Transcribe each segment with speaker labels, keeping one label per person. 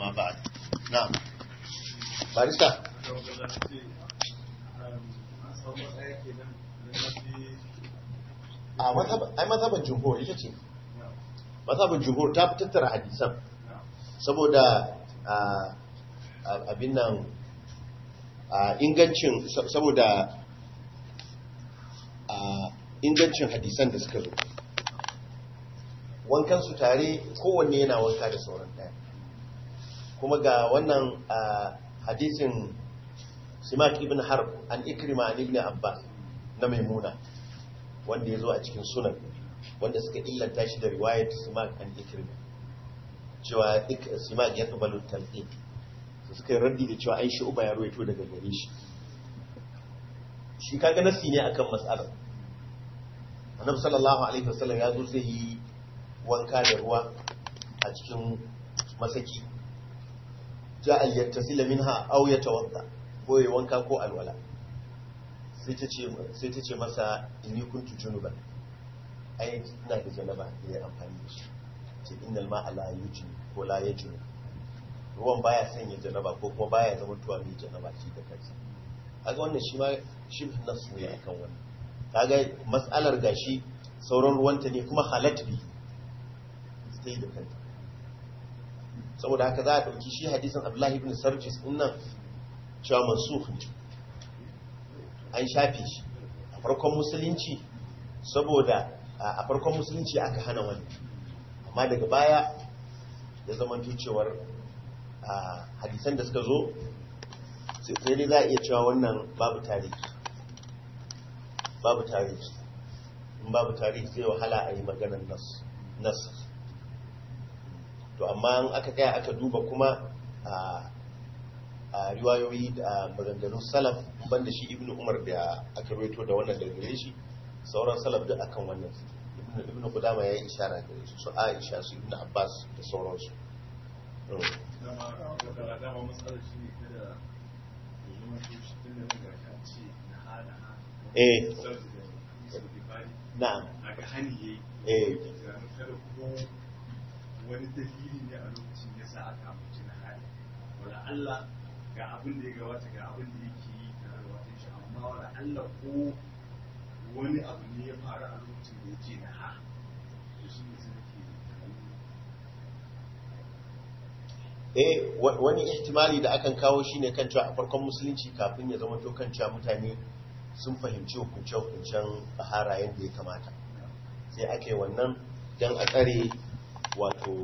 Speaker 1: amma ba'd na'am barista a mazhaban ai mazhaban jumhur ita ce mazhaban jumhur ta fi tattara hadisan saboda abin nan ingancin saboda ingancin hadisan da suka zo wankan su tare kowanne yana wanka da sauran daya kuma ga wannan hadisin simak ibn harb an ikrima an ibn abbas na maimuna wanda ya zo a cikin sunan wanda suka illanta shi da riwayat simak an ikrima cewa simak ya kabalu talqin su suka yi raddi da cewa ai shi uba ya ruwaito daga gare shi shi kaga nasi ne akan mas'alar annabi sallallahu alaihi wasallam ya zo zai yi wanka da ruwa a cikin masaki ja al yattasila minha aw yatawadda ko ya wanka ko alwala sai ta ce sai ta ce masa inni kuntu junuban ai ina da janaba da ya amfani da shi ce innal ma'a la yujni ko la yajni ruwan baya sanya janaba ko kuma baya zama tuwa mai janaba shi da kansa kaga wannan shi ma shi nasu ne akan wannan kaga mas'alar gashi sauran ruwanta ne kuma halat bi ta yi da kanta saboda haka za a ɗauki shi hadisin abdullahi ibn sarjis din nan cewa mansukh ne an shafe shi a farkon musulunci saboda a farkon musulunci aka hana wani amma daga baya ya zama cewar hadisan da suka zo sai dai za a iya cewa wannan babu tarihi babu tarihi in babu tarihi zai wahala a yi maganar nas to amma in aka kaya aka duba kuma a riwayoyi da maganganun salaf ban da shi ibn umar da aka reto da wannan da gare shi sauran salaf duk akan wannan ibn kudama ya yi ishara gare su su aisha su ibn abbas da sauransu eh na'am eh
Speaker 2: wani dalili ne a lokacin ya sa aka amince na hali wala Allah ga abin da ya gabata ga abin da yake yi da alwatin shi amma wala Allah ko wani abu ne ya faru a lokacin da yake na ha to shi ne sai
Speaker 1: eh wani ihtimali da akan kawo shine kan cewa a farkon musulunci kafin ya zama to kan cewa mutane sun fahimci hukunce-hukuncen bahara yadda ya kamata sai ake wannan don a tsare wato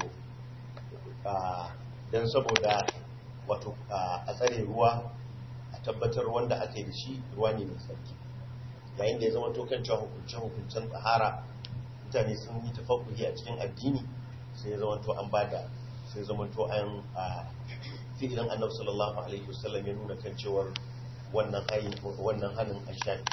Speaker 1: don saboda wato a tsare ruwa a tabbatar wanda ake da shi ruwa ne mai tsarki yayin da ya zama to kan cewa hukunce-hukuncen bahara mutane sun yi tafakuhi a cikin addini sai ya zama to an bada sai zama to an fi'ilin annabi sallallahu alaihi wasallam ya nuna kan cewar wannan ayin wannan hannun an shafi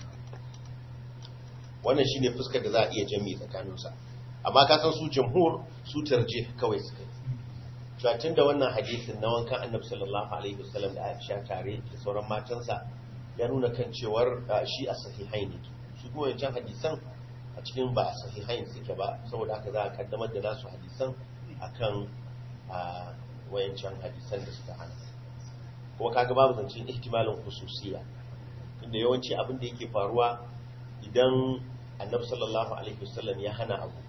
Speaker 1: wannan shine fuskar da za a iya jami tsakaninsa amma ka san su jamhur su tarjih kawai suka yi tun da wannan hadisin na wankan annabi sallallahu alaihi wasallam da Aisha tare da sauran matansa ya nuna kan cewar shi a sahihai ne su kuma yancan hadisan a cikin ba a sahihain suke ba saboda haka za a kaddamar da nasu hadisan akan wayancan hadisan da suka hana kuma kaga babu zancen ihtimalin khususiya inda yawanci abin da yake faruwa idan annabi sallallahu alaihi wasallam ya hana abu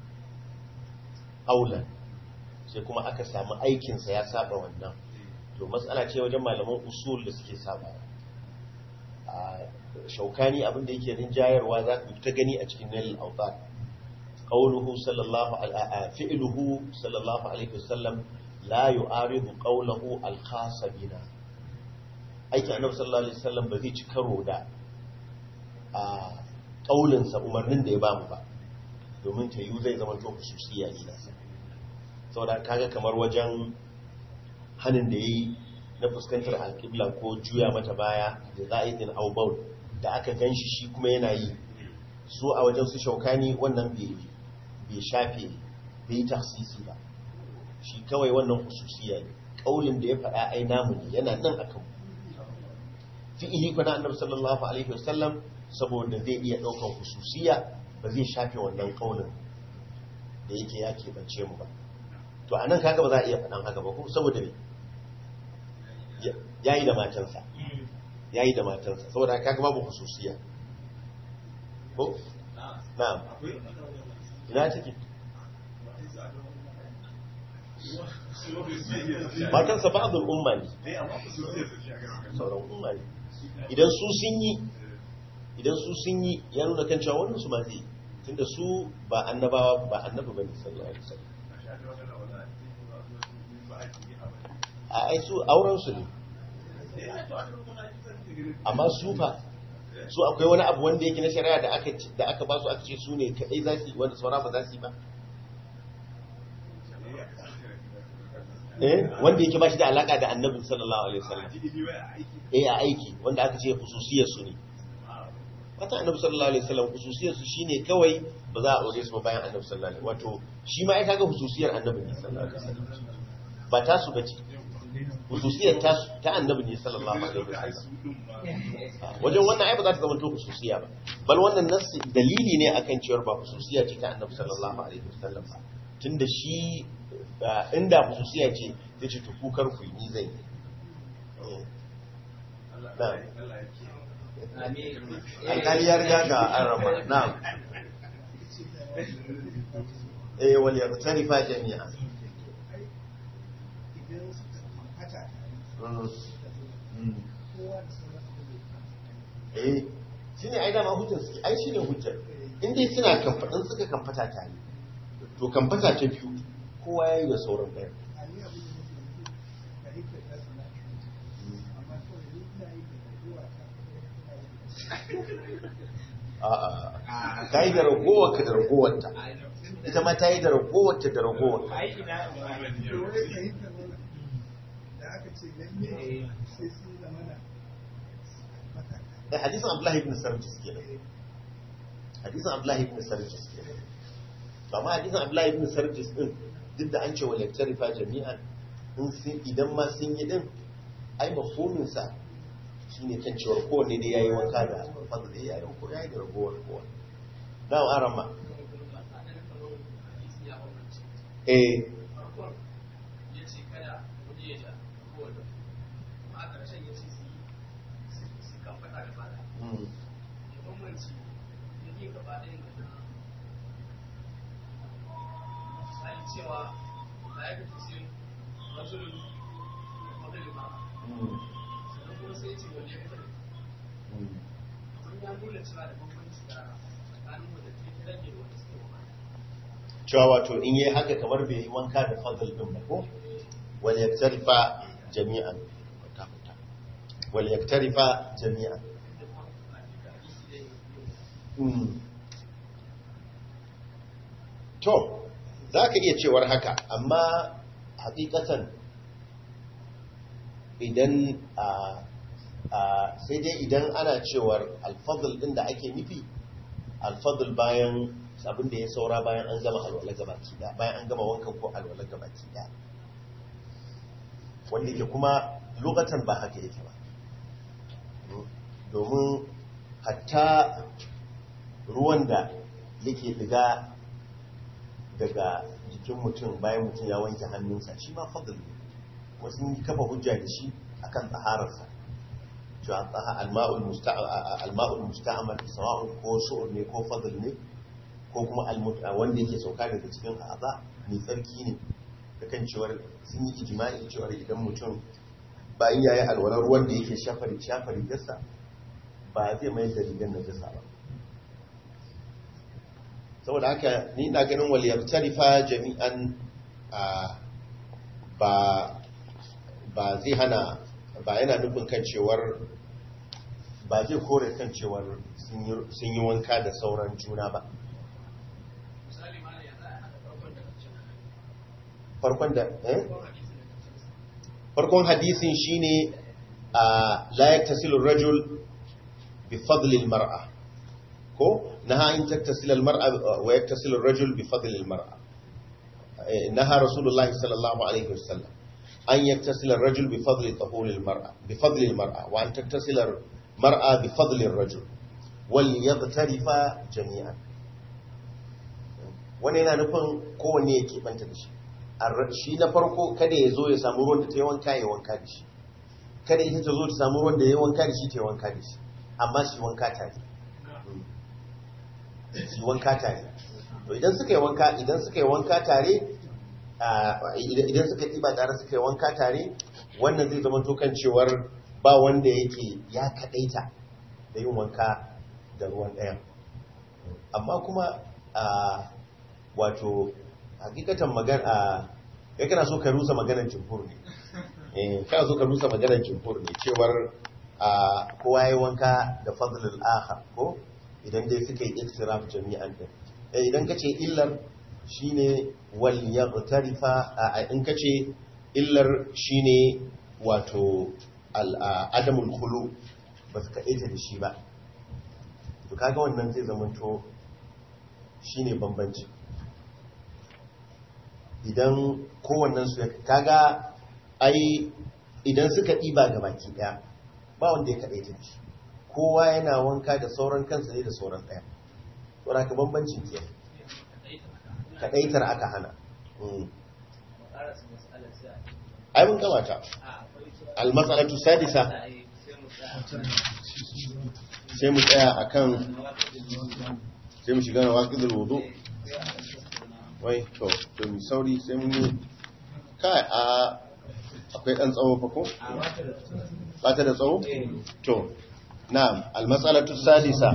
Speaker 1: aulan sai kuma aka samu aikinsa ya saba wannan to matsala ce wajen malaman usul da suke saba a shaukani abin da yake rinjayarwa za ku ta gani a cikin nalil autar qawluhu sallallahu alaihi fi'luhu sallallahu alaihi wasallam la yu'aridu qawluhu al-khas bina aikin annabi sallallahu alaihi wasallam ba zai ci karo da a kaulinsa umarnin da ya bamu ba domin ta yi zai zama to khususiya ne nasa saboda kaga kamar wajen hanin da yi na fuskantar alƙibla ko juya mata baya da za'idin aubau da aka ganshi shi kuma yana yi su a wajen su shaukani wannan bai shafe bai yi tafsisi ba shi kawai wannan khususiya ne kaulin da ya faɗa ai namu ne yana nan akan fi'ili kuna annabi sallallahu alaihi wasallam saboda zai iya daukan hususiya ba zai shafe wannan kaulin da yake ya keɓance mu ba to a nan kaga ba za a iya faɗan haka ba ko saboda ne ya yi da matansa ya yi da matansa saboda haka kaga babu hususiya ko na'am ina ciki matansa ba'adul umma ne sauran umma ne idan su sun yi idan su sun yi ya nuna kan cewa wannan su ma zai tunda su ba annabawa ba annabi bane sallallahu alaihi wasallam a ai su auren su ne amma su fa su akwai wani abu wanda yake na shari'a da aka da aka ba su aka ce su ne kadai za su yi wanda saura ba za su yi ba eh wanda yake ba shi da alaka da annabi sallallahu alaihi wasallam eh a aiki wanda aka ce khususiyar su ne wata annabi sallallahu alaihi wasallam khususiyar su shine kawai ba za a aure su ba bayan annabi sallallahu alaihi wato shi ma ai kaga khususiyar annabi ne sallallahu alaihi wasallam ba ta su bace khususiyar ta ta annabi ne sallallahu alaihi wasallam wajen wannan ai ba za ta zama to khususiya ba bal wannan nassi dalili ne akan cewa ba khususiya ce ta annabi sallallahu alaihi wasallam ba tunda shi inda khususiya ce zai ce to kukar ku ni zai alƙali ya riga ga an rama na'am eh wal yaqtarifa jami'a eh shine ai dama hujjar su ai shine hujjar in dai suna kamfadin suka kamfata tare to kamfata ta biyu kowa yayi da sauran ɗaya ta yi da ragowarka da ragowarta ita ma ta yi da ragowarta da ragowarka da hadisan abdullahi ibn sarjis ke nan hadisan abdullahi ibn sarjis ke nan ba ma hadisan abdullahi ibn sarjis din duk da an ce wa laktarifa jami'an idan ma sun yi din ai mafominsa shi ne kan cewar kowanne da ya yi wanka da fadda da ya yi ko ya yi da ragowar kowa na aran ma eh
Speaker 3: cewa da ya fi sai rasulun wadda ba sannan kuma sai ce wani ya fitar sun ya nuna cewa da bambanci da tsakanin wadda ke rage da wanda suke wa
Speaker 1: cewa wato in yi haka kamar bai yi wanka da fadl din ba ko wal yaktarifa jami'an wal yaktarifa jami'an to za ka iya cewar haka amma hakikatan idan a sai dai idan ana cewar alfadl din da ake nufi alfadl bayan abin da ya saura bayan an gama alwala gabaki da bayan an gama wankan ko alwala gabaki da wanda ke kuma lokacin ba haka yake ba domin hatta ruwan da yake diga daga jikin mutum bayan mutum ya wanke hannunsa shi ma fadl ne wasu yi kafa hujja da shi akan tsahararsa cewa alma'ul musta'amal sawa'un ko shu'ur ne ko fadl ne ko kuma wanda yake sauka daga cikin a'za mai tsarki ne da kan cewar sun yi ijma'i cewar idan mutum bayan yayi alwalar ruwan da yake shafari shafari gasa ba zai mai da rigar na gasa ba saboda haka ni na ganin waliyar tarifa jami'an ba ba zai hana ba yana nufin kan cewar ba zai kore kan cewar sun yi wanka da sauran juna ba farkon da eh farkon hadisin shine a la yaktasilu rajul bi fadli al-mar'a ko naha in taktasila al-mar'a wa yaktasilu ar-rajul bi fadli al-mar'a naha rasulullahi sallallahu alaihi wasallam an yaktasila ar-rajul bi fadli tahur al-mar'a bi fadli al-mar'a wa an taktasila al-mar'a bi fadli ar-rajul wal yaghtarifa jami'an wani yana nufin kowanne yake banta da shi ar- shi na farko kada ya zo ya samu ruwan da ta yi wanka ya wanka da shi kada ita ta zo ta samu ruwan da ya yi wanka da shi ta yi wanka da shi amma shi wanka tare shi wanka tare to idan suka yi wanka idan suka yi wanka tare a, idan idan suka yi ba tare suka yi wanka tare wannan zai zama to kan cewar ba wanda yake ya kadaita da yin wanka da ruwan ɗayan amma kuma a wato hakikatan magana a kai kana so ka rusa maganar jumhur ne eh kana so ka rusa maganar jumhur ne cewar a kowa yayi wanka da fadlul akhar ko idan dai suka yi iktiraf jami'an din eh idan kace illar shine wal yaqtarifa a in kace illar shine wato al a- adamul khulu ba su kaɗaita da shi ba to kaga wannan zai zamanto shine bambanci idan kowannen su ya kaga ai idan suka ɗiba ga baki ɗaya ba wanda ya kaɗaita da shi kowa yana wanka da sauran kansa ne da sauran ɗaya saboda ka bambancin ke kaɗaitar aka hana Mm. ai mun kamata almasalatu sadisa sai mu tsaya akan sai mu shiga na waƙidul wudu wai to to mi sauri sai mun yi kai a akwai ɗan tsawo fa ko ba ta da tsawo to na'am almasalatu sadisa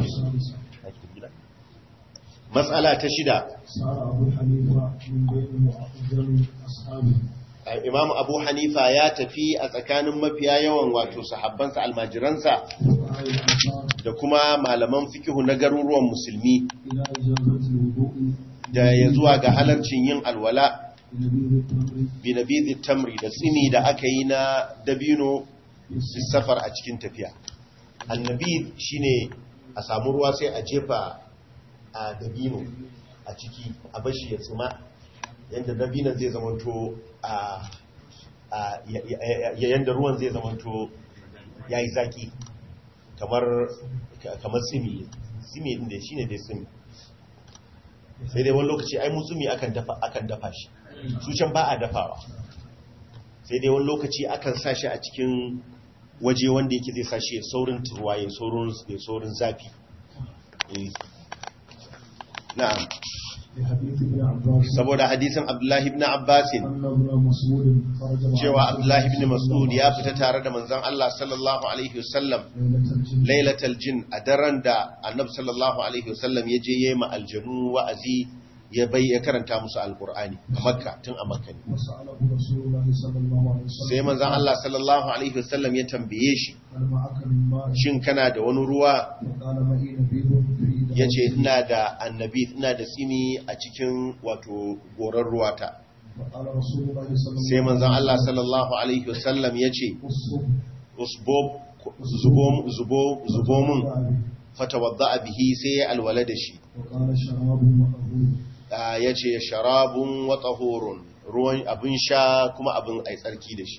Speaker 1: matsala ta shida
Speaker 4: صار أبو حنيفة من بين أفضل أصحابه
Speaker 1: Imam Abu Hanifa ya tafi a tsakanin mafiya yawan wato sahabbansa almajiransa
Speaker 4: فقال الأنصار
Speaker 1: da kuma malaman fikihu na garuruwan musulmi
Speaker 4: إلى إجابة الوضوء
Speaker 1: da ya zuwa ga halarcin yin alwala
Speaker 4: بنبيذ التمر
Speaker 1: binabidhi tamri da tsimi da aka yi na dabino fi safar a cikin tafiya annabi shine a samu ruwa sai a jefa a dabino a ciki a bashi ya tsima yadda dabinon zai zamanto a a- ya- ya- ya- yadda ruwan zai zamanto ya yi zaki kamar kamar tsimi tsimi din da shine dai tsimi sai dai wani lokaci ai mutsumi akan dafa akan dafa shi su can ba a dafawa sai dai wani lokaci akan sa shi a cikin waje wanda yake zai sa shi ya saurin turwa ya saurin ya saurin zafi Eh. na'am
Speaker 4: لحديث ابن عباس
Speaker 1: saboda hadisin Abdullahi ibn Abbas
Speaker 4: أن ابن مسعود خرج مع
Speaker 1: cewa
Speaker 4: رسول
Speaker 1: Abdullahi ibn
Speaker 4: الله
Speaker 1: Mas'ud
Speaker 4: صلى
Speaker 1: ya
Speaker 4: الله
Speaker 1: fita tare da manzon Allah sallallahu alaihi wasallam
Speaker 4: ليلة الجن
Speaker 1: lailatul jin a daren da annabi sallallahu alaihi wasallam ya je yayi ma aljanu wa'azi ya bai ya karanta musu alqur'ani a makka tun a makka ne
Speaker 4: وسأله رسول الله صلى الله عليه وسلم
Speaker 1: sai manzon Allah sallallahu alaihi wasallam ya tambaye shi
Speaker 4: هل معك من ماء
Speaker 1: shin kana da wani ruwa
Speaker 4: فقال معي نبيذ في
Speaker 1: ya ce ina da annabi ina da tsimi a cikin wato goron ruwata
Speaker 4: فقال رسول الله صلى الله
Speaker 1: sai manzon Allah sallallahu alaihi wasallam ya ce
Speaker 4: الصبح
Speaker 1: usbob zubo zubo zubo mun fatawadda bihi sai ya alwala da shi
Speaker 4: وقال شراب وطهور
Speaker 1: Ah, ya ce sharabun wa tahurun ruwan abin sha kuma abin ai tsarki da shi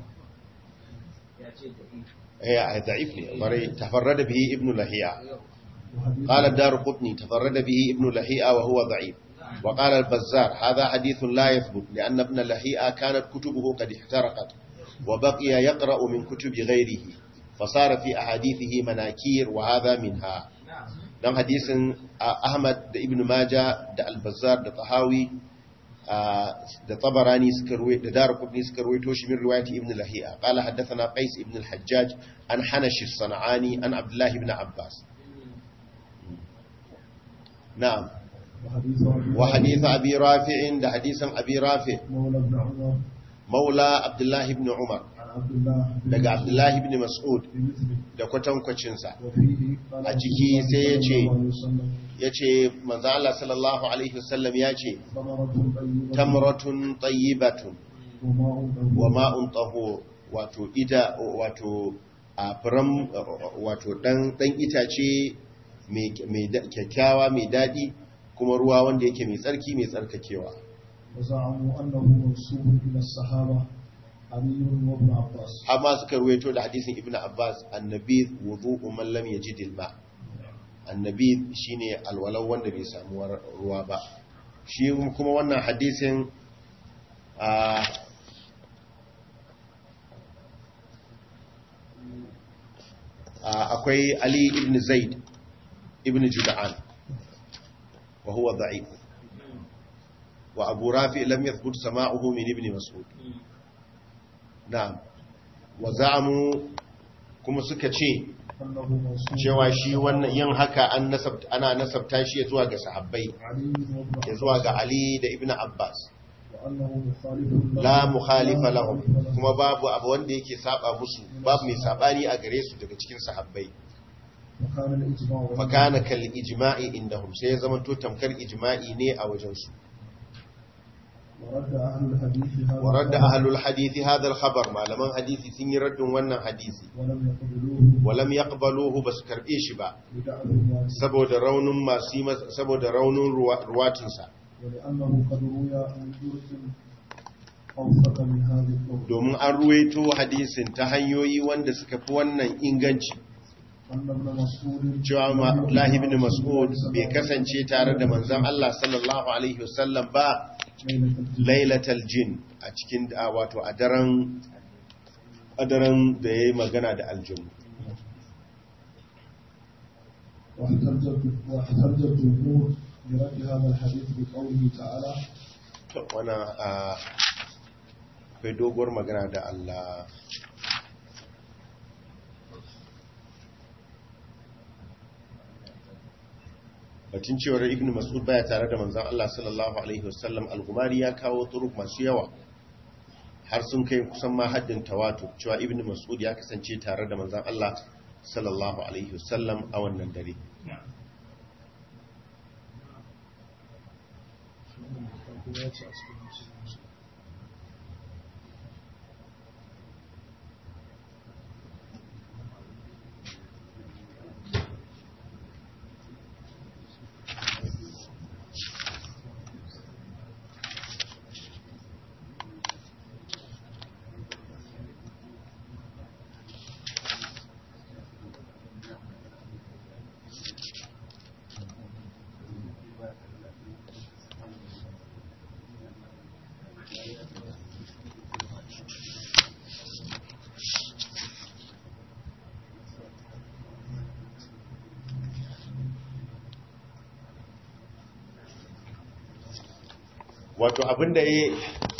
Speaker 1: eh ai da'if ne bare tafarrada bihi ibnu lahiya
Speaker 4: وحديث
Speaker 1: قال الدار قطني تفرد به ابن لهيئة وهو ضعيف وقال البزار هذا حديث لا يثبت لأن ابن لهيئة كانت كتبه قد احترقت وبقي يقرأ من كتب غيره فصار في أحاديثه مناكير وهذا منها dan hadisin Ahmad da Ibn Majah da Al-Bazzar da Tahawi da Tabarani suka ruwaito da Darqutni suka ruwaito shi min riwayati Ibn Lahi'a qala haddathana Qais ibn al-Hajjaj an Hanash as-San'ani an Abdullah ibn Abbas na'am
Speaker 4: وحديث أبي
Speaker 1: wa hadith Abi Rafi' da hadisan Abi Rafi'
Speaker 4: مولى ابن عمر
Speaker 1: maula Abdullah ibn Umar
Speaker 4: عن عبد الله بن
Speaker 1: daga Abdullah ibn Mas'ud
Speaker 4: بمثله
Speaker 1: da kwatankwacin sa
Speaker 4: وفيه قال
Speaker 1: a ciki sai ya ce
Speaker 4: صلى الله عليه وسلم
Speaker 1: yace manzo Allah sallallahu alaihi wasallam yace
Speaker 4: ثمرة طيبة
Speaker 1: tamratun tayyibatun
Speaker 4: وماء طهور
Speaker 1: wa ma'un tahur wato ita wato a furan wato dan dan itace mai mai da- kyakkyawa mai dadi kuma ruwa wanda yake mai tsarki mai tsarkakewa
Speaker 4: وزعموا أنه منسوب إلى الصحابة علي وابن عباس
Speaker 1: amma suka ruwaito da hadisin ibnu abbas annabi wudu'u man lam yajid al-ma annabi shine alwalan wanda bai samu war- ruwa ba shi kuma wannan hadisin a akwai ali ibn zaid ibn juda'an wa huwa da'if wa abu rafi lam yathbut sama'uhu min ibn mas'ud na'am wa za'amu kuma suka ce
Speaker 4: أنه موصول
Speaker 1: cewa shi wannan yin haka an nasabta ana nasabta shi ya zuwa ga sahabbai
Speaker 4: علي وابن
Speaker 1: ya zuwa ga Ali da Ibn Abbas
Speaker 4: وأنه مخالف له
Speaker 1: la mukhalifa
Speaker 4: لا
Speaker 1: lahum
Speaker 4: مخالف له.
Speaker 1: kuma babu abu wanda yake saba musu babu mai sabani a gare su daga cikin sahabbai
Speaker 4: وكان الإجماع بينهم.
Speaker 1: fa kana kal ijma'i indahum sai ya zama to tamkar ijma'i ne a wajen su
Speaker 4: ورد أهل الحديث هذا
Speaker 1: wa radda
Speaker 4: الخبر
Speaker 1: ahlul hadisi hadha al khabar malaman hadisi sun yi raddin wannan hadisi
Speaker 4: ولم يقبلوه
Speaker 1: wa lam yaqbaluhu basu karbe shi ba
Speaker 4: لدعوه الوالد
Speaker 1: saboda raunin masu yi masa- saboda raunin ruwa- ruwatinsa
Speaker 4: ولأنه قد روي عن طرق أوثق من هذه الطرق
Speaker 1: domin an ruwaito hadisin ta hanyoyi wanda suka fi wannan inganci
Speaker 4: أن ابن مسعود
Speaker 1: cewa
Speaker 4: لم يكن
Speaker 1: Abdullahi
Speaker 4: مع
Speaker 1: ibn
Speaker 4: رسول
Speaker 1: Mas'ud
Speaker 4: الله
Speaker 1: bai kasance tare da manzon Allah sallallahu alaihi wasallam ba
Speaker 4: ليلة الجمعة
Speaker 1: lailatal jin a cikin a wato a daren a daren da yayi magana da aljinu
Speaker 4: واحتج واحتج الجمهور برد هذا الحديث بقوله تعالى
Speaker 1: to wannan a akwai doguwar magana da Allah batun cewar ibn mas'ud baya tare da manzon Allah sallallahu alaihi wasallam al-gumari ya kawo turuk masu yawa har sun kai kusan ma haddin tawatu cewa ibn mas'ud ya kasance tare da manzon Allah sallallahu alaihi wasallam a wannan dare wato abinda ya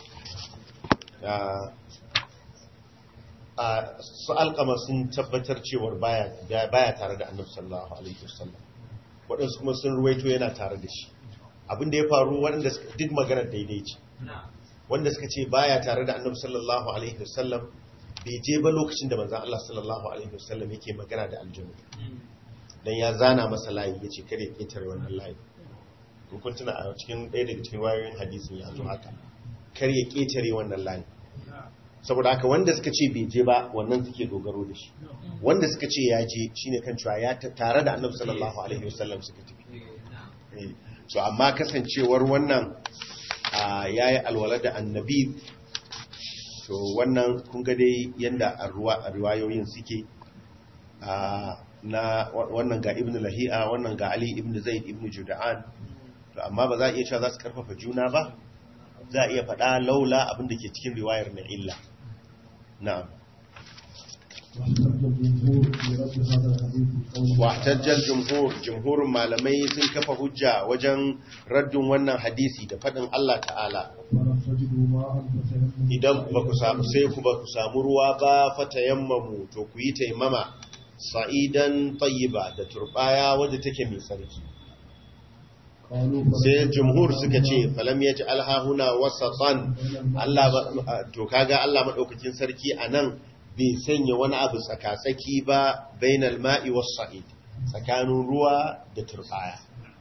Speaker 1: a su alkama sun tabbatar cewar baya baya tare da annabi sallallahu alaihi wasallam waɗansu kuma sun ruwaito yana tare da shi abinda ya faru waɗanda suka- duk maganar daidai ce wanda suka ce baya tare da annabi sallallahu alaihi wasallam bai je ba lokacin da manzon Allah sallallahu alaihi wasallam yake magana da aljanu dan ya zana masa layi yace kare ya ketare wannan layi in kun tuna a cikin ɗaya daga cikin wayoyin hadisin ya zo haka kar ya ketare wannan layi saboda haka wanda suka ce bai je ba wannan suke dogaro da shi wanda suka ce ya je shine kan cewa ya ta- tare da annabi sallallahu alaihi wasallam suka tafi Eh, so amma kasancewar wannan a yayi alwala da annabi to wannan kun ga dai yanda a ruwa- a riwayoyin suke a na wa- wannan ga ibn lahi'a wannan ga ali ibn zaid ibn juda'an to amma ba za a iya cewa za su karfafa juna ba za a iya faɗa laula abin da ke cikin riwayar na illa na'am
Speaker 4: واحتج الجمهور برد هذا الحديث بقوله
Speaker 1: wahtajjal jumhur jumhurin malamai sun kafa hujja wajen raddin wannan hadisi da faɗin Allah ta'ala
Speaker 4: ولم تجدوا ماء فتيمموا
Speaker 1: idan ba ku samu sai ku ba ku samu ruwa ba fatayammamu to ku yi taimama sa'idan tayyiba da turbaya wadda take mai sarki
Speaker 4: قالوا
Speaker 1: sai jumhur suka ce falam yaji alhahuna wasatan Allah ba to kaga Allah madaukakin sarki anan bai sanya wani abu tsakatsaki ba bainal ma'i was sa'id tsakanin ruwa da turbaya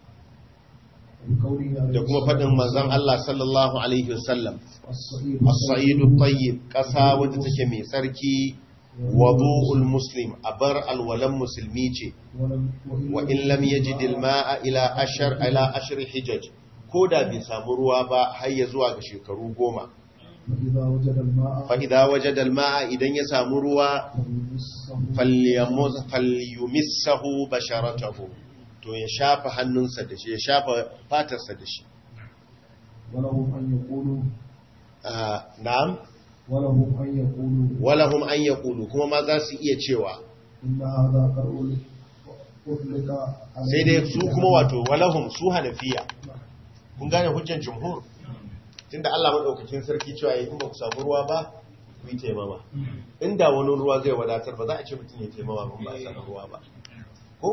Speaker 1: da kuma faɗin manzon Allah sallallahu alaihi wasallam
Speaker 4: الصعيد
Speaker 1: as-sa'idu tayyib ƙasa wadda take mai tsarki wudu'ul muslim abar alwalan musulmi ce
Speaker 4: ولم
Speaker 1: wa in lam yajid al-ma'a ila ashar ila ashri hijaj ko da bai samu ruwa ba har ya zuwa ga shekaru goma
Speaker 4: فإذا وجد الماء
Speaker 1: fa idza wajada al-ma'a idan ya samu ruwa
Speaker 4: فليمسه
Speaker 1: falyamuz falyumissahu basharatahu to ya shafa hannunsa da shi ya shafa fatarsa da shi
Speaker 4: ولهم أن يقولوا
Speaker 1: ah, na'am
Speaker 4: ولهم أن يقولوا
Speaker 1: walahum an yaqulu kuma ma za su iya cewa
Speaker 4: إن هذا قرء أطلق عليه
Speaker 1: sai dai su kuma wato walahum su hanafiya kun gane hujjar jumhur tunda Allah madaukakin sarki cewa yayin ba ku samu ruwa ba ku yi taimama inda wani ruwa zai wadatar ba za a ce mutum ya taimama ba ba a samu ruwa ba ko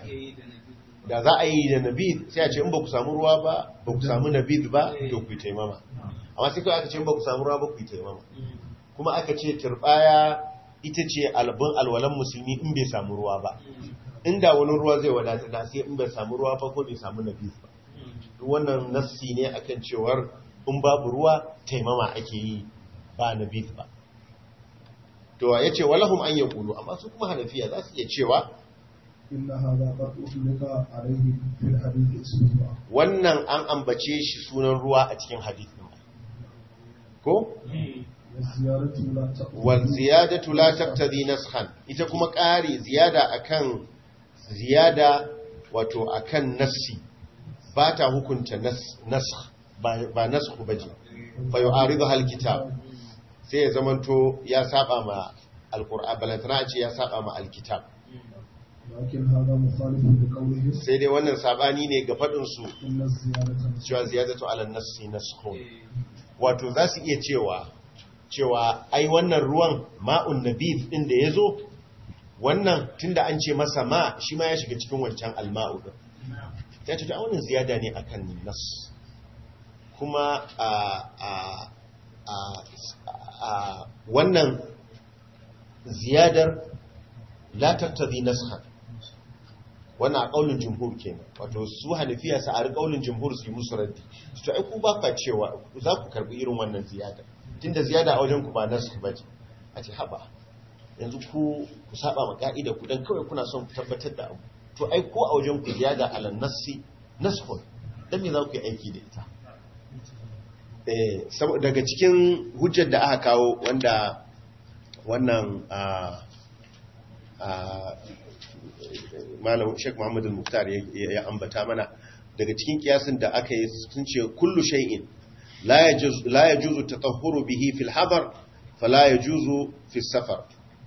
Speaker 1: da za a yi da nabid sai a ce in ba ku samu ruwa ba ba ku samu nabid ba to ku yi taimama amma sai kawai aka ce in ba ku samu ruwa ba ku yi taimama kuma aka ce turbaya ita ce albin alwalan musulmi in bai samu ruwa ba inda wani ruwa zai wadata da sai in bai samu ruwa ba ko bai samu nabid ba duk wannan nassi ne akan cewar in babu ruwa taimama ake yi ba nabid ba to ya ce walahum an yaqulu amma su kuma hanafiya za su iya cewa
Speaker 4: إن هذا قد أطلق عليه في الحديث اسم الله
Speaker 1: wannan an ambace shi sunan ruwa a cikin hadithin ko
Speaker 4: والزيارة لا تقوم
Speaker 1: wal ziyadatu la taqtadi naskhan ita kuma ƙari ziyada akan ziyada wato akan nassi ba ta hukunta nas naskh ba ba naskh baje fa yu'aridu hal kitab sai ya zamanto ya saba ma alqur'an balantana ce ya saba ma alkitab
Speaker 4: لكن هذا مخالف لقوله
Speaker 1: sai dai wannan sabani ne ga fadin su
Speaker 4: إن الزيارة
Speaker 1: cewa ziyadatu ala nassi naskhun wato za su iya cewa cewa ai wannan ruwan ma'un nabid din da yazo wannan tunda an ce masa ma shi ma ya shiga cikin wancan alma'u din sai ta ce wannan ziyada ne akan nas kuma a a a a wannan ziyadar la tattabi naskhan wannan a ƙaunin jumhur ke wato su hanafiya sa a ƙaunin jumhur su yi musu raddi su ce ai ku ba ka cewa za ku karɓi irin wannan ziyada tunda ziyada a wajen ku ba nasu ba ce a ce haɓa yanzu ku ku saba ma ka'ida ku dan kawai kuna son ku tabbatar da abu to ai ko a wajen ku ziyada ala nassi nasfun dan me za ku yi aiki da ita eh saboda daga cikin hujjar da aka kawo wanda wannan a a malam Sheikh Muhammad al-Muqtar ya ya ambata mana daga cikin kiyasin da aka yi sun ce kullu shay'in la yajuz la yajuzu tatahhuru bihi fil hadar fala yajuzu fi safar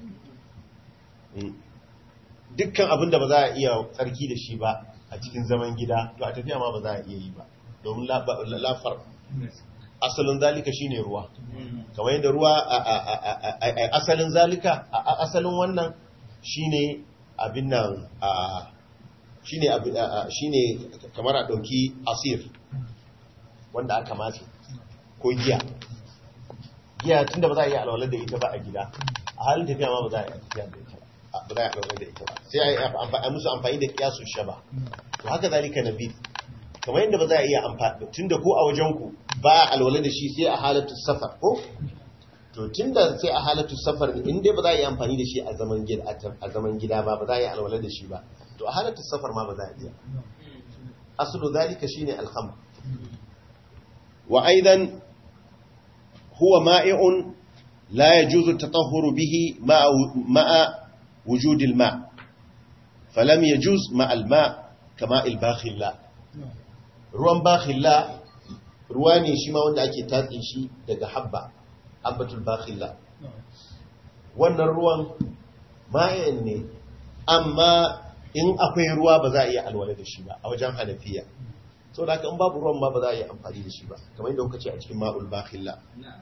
Speaker 1: dukkan abin da ba za a iya tsarki da shi ba a cikin zaman gida to a tafiya ma ba za a iya yi ba domin lafar asalin zalika shine ruwa kamar yadda ruwa a asalin zalika a asalin wannan shine abin nan shine shine kamar a dauki asir wanda aka matse ko giya giya tunda ba za a yi alwalar da ita ba a gida a halin tafiya ma ba za a yi tafiya da ita ba ba za a yi alwalar da ita ba sai a yi musu amfani da kiyasun shaba to haka zalika nabi kamar yadda ba za a iya amfani tunda ko a wajen ku ba a alwalar da shi sai a halatu safar ko to tunda sai a halatu safar in dai ba za a yi amfani da shi a zaman gida a zaman gida ba ba za a yi alwalar da shi ba to a halatu safar ma ba za a iya aslu zalika shine alhamd wa aidan huwa ma'i'un la yajuzu at-tatahhuru bihi ma'a ma'a wujud al-ma' falam yajuz ma'a al-ma' kama al-bakhilla ruwan bakhilla ruwa ne shi ma wanda ake tatsin shi daga habba habbatul bakhilla wannan ruwan ma'in ne amma in akwai ruwa ba za a iya alwala da shi ba a wajen hanafiya so da haka in babu ruwan ma ba za a iya amfani da shi ba kamar yadda kuka ce a cikin ma'ul bakhilla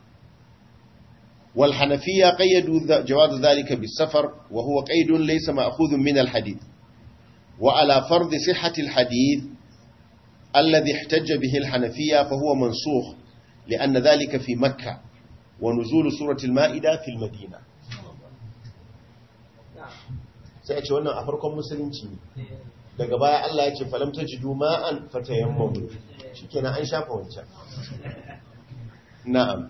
Speaker 1: wal hanafiya qayyadu jawaz dhalika bis safar wa huwa qaydun laysa ma'khudhun min al hadith wa ala fard sihhati al hadith alladhi ihtajja bihi al hanafiya fa huwa mansukh لأن ذلك في مكة ونزول سورة المائدة في المدينة sai ce wannan a farkon musulunci ne daga baya Allah ya ce falam tajidu ma'an fatayammamu shikenan an shafa wancan na'am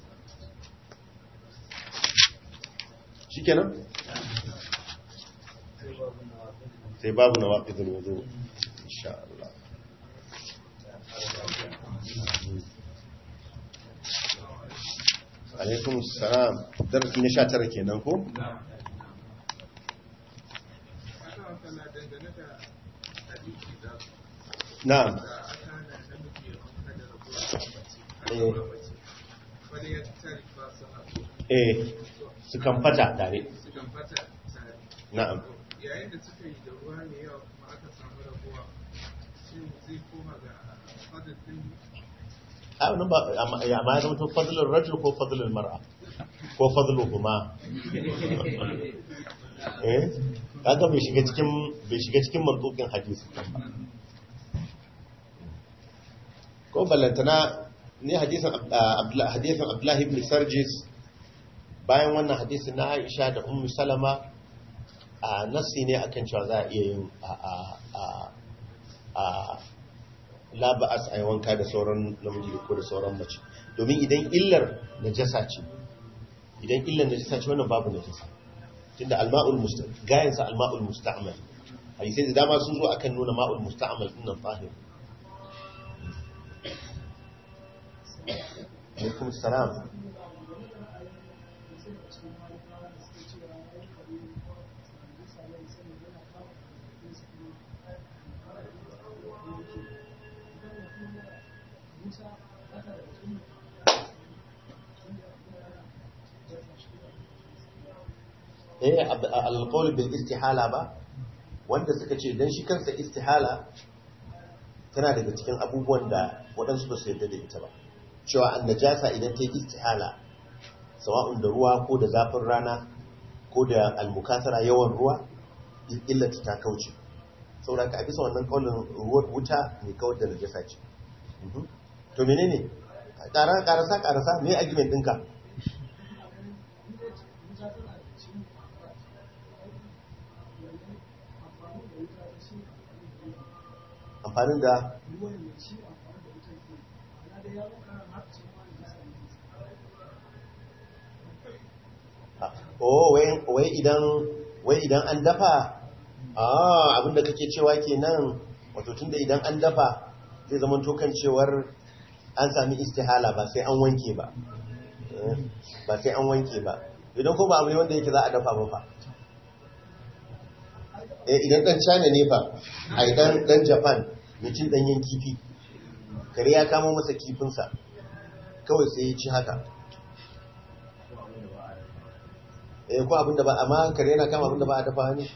Speaker 1: shikenan sai babu nawaqidul wudu insha Allah alaikum salam darasi na 19 kenan ko na'am
Speaker 3: ya tare ba su haɗu
Speaker 1: eh su kan fata tare
Speaker 3: su kan fata tare
Speaker 1: na'am
Speaker 3: yayin da suka yi da ruwa ne yawa kuma aka samu rabuwa shi zai koma ga fadar din
Speaker 1: a wannan ba amma ya ma zama to fadlul rajul ko fadlul mar'a ko fadluhuma eh kaga bai shiga cikin bai shiga cikin mantukin hadisi ba ko ballantana ne hadisin Abdullah hadisin Abdullah ibn Sarjis bayan wannan hadisin na Aisha da Ummu Salama a nasi ne akan cewa za a iya yin a a a a la ba'as a yi wanka da sauran namiji ko da sauran mace domin idan illar najasa ce idan illar najasa ce wannan babu najasa tunda alma'ul musta'mal gayan sa alma'ul musta'mal hadisi da dama sun zo akan nuna ma'ul musta'mal din nan tahir alaikum salam eh alqawl bil istihala ba wanda suka ce dan shi kansa istihala tana daga cikin abubuwan da waɗansu ba su yarda da ita ba cewa an najasa idan ta yi istihala sawa'un da ruwa ko da zafin rana ko da almukasara yawan ruwa illata ta kauce saboda ka a bisa wannan kaulin ruwan wuta mai kawar da najasa ce to menene karasa karasa me argument ɗinka amfanin da oh wai idan wai idan an dafa ah abinda kake cewa kenan wato tunda idan an dafa zai zama tokan cewar an sami istihala ba sai an wanke ba ba sai an wanke ba idan ko ba abu ne wanda yake za a dafa ba fa idan dan china ne fa a idan dan japan mutum danyen kifi kare ya kamo masa kifinsa kawai sai ya ci haka eh ko abinda ba amma kare yana kama abinda ba a dafa ne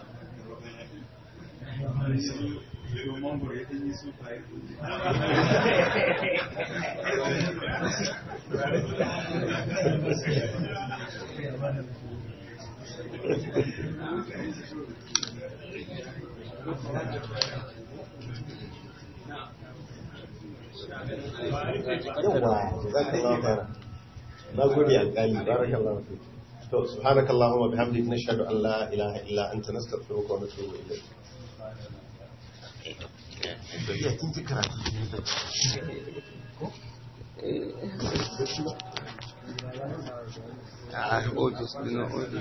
Speaker 1: yawa jazakallahu khairan na gode alƙali barakallahu fi to subhanakallahumma bihamdika nashhadu an la ilaha illa anta nastaghfiruka wa natubu ilayk Iya, kin ji karatu ne da
Speaker 5: Ah, oh, just, you know,